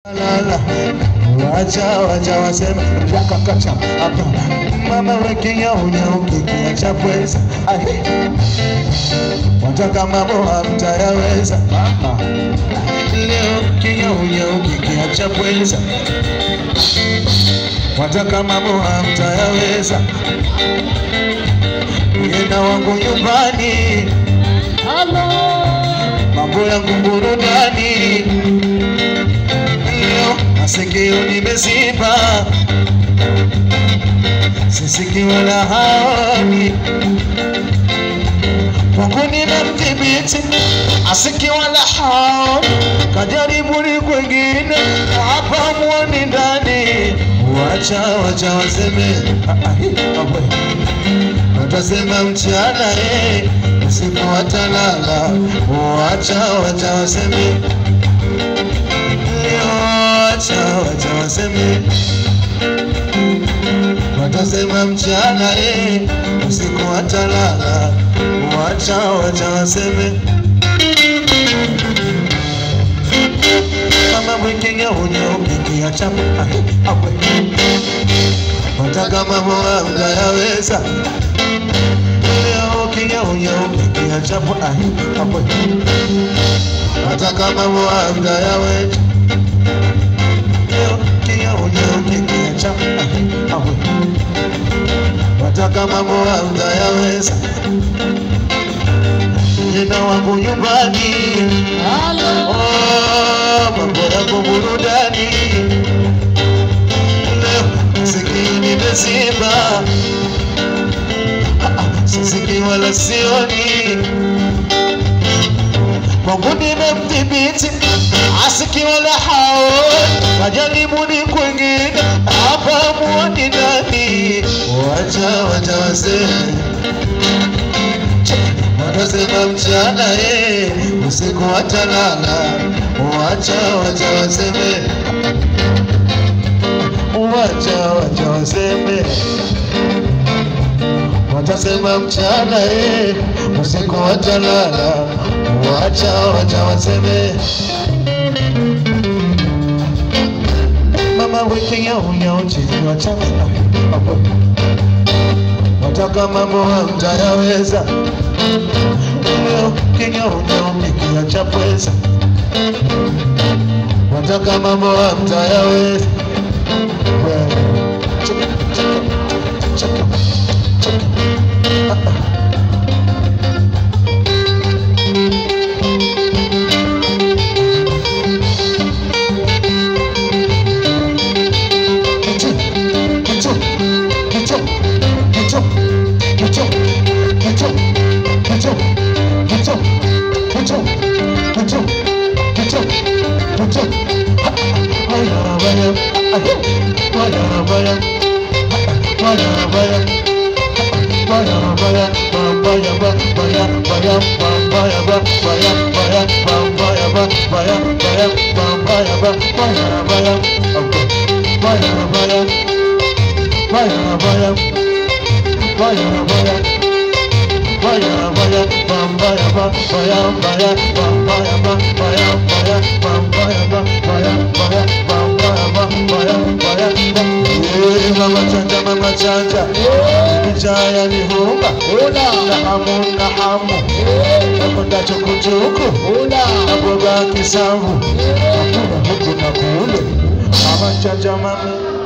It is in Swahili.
lala wacha wacha wasema yakakacha hapa mama wekinyaunyau kikiacha pweza Ai. wataka mambo hamtayaweza mama leo kinyaunyau kikiacha pweza wataka mambo hamtayaweza yena wangu nyumbani mambo yangu burudani leo masikio nimeziba sisiki wala haoni Mungu nimemdhibiti asiki wala haoni kajaribuni kwengine hapa mwoni ndani wacha wacha waseme Ah, ah, hi, ah, we. watasema mchana eh, usiku watalala wacha wacha waseme wacha wacha waseme watasema mchana eh, usiku watalala wacha wacha waseme kama mwikinya unyaukikia chapa ahi, awe wataka mambo hamjayaweza leo ukinya unyaukikia chapa ahi, awe wataka mambo hamjayaweza leo ukinya unyaukikia chapa ahi, awe wataka mambo hamjayaweza jina wangu nyumbani Oh, mambo yangu burudani leo sikii nimeziba Ah, ah, sisikii wala sioni Mungu nimemdhibiti asiki wala haoni majaribuni kwengine hapa muoni ndani wacha wacha waseme watasema mchana eh, usiku watalala wacha wacha waseme wacha wacha waseme watasema mchana eh, usiku watalala wacha wacha waseme mama wiki yau yau chini wachana wataka mambo hamtayaweza leo kinyaunyau cha pweza wataka mambo hamtayaweza Wewe, cheka, cheka, cheka, cheka. Ah, ah. Kichu, kichu, kichu, kichu, kichu, kichu, kichu, kichu, kichu, kichu, kichu, kichu. Ha, Baya, baya, ah, baya, baya, baya, baya, baya, baya, ba, baya, ba, baya, baya, ba, baya, ba, baya, baya, ba, baya, ba, baya, baya, ba, baya, ba, baya, baya, okay. baya, baya, baya, baya, baya, baya. Baya baya bam baya ba baya baya bam baya ba baya baya bam baya ba baya baya bam baya ba baya baya ba Eh mama chanja mama chanja Kijaya ni hunga Na hamu na hamu Nakwenda chukuchuku Na boga kisamvu Hakuna huku na kule Mama chanja mama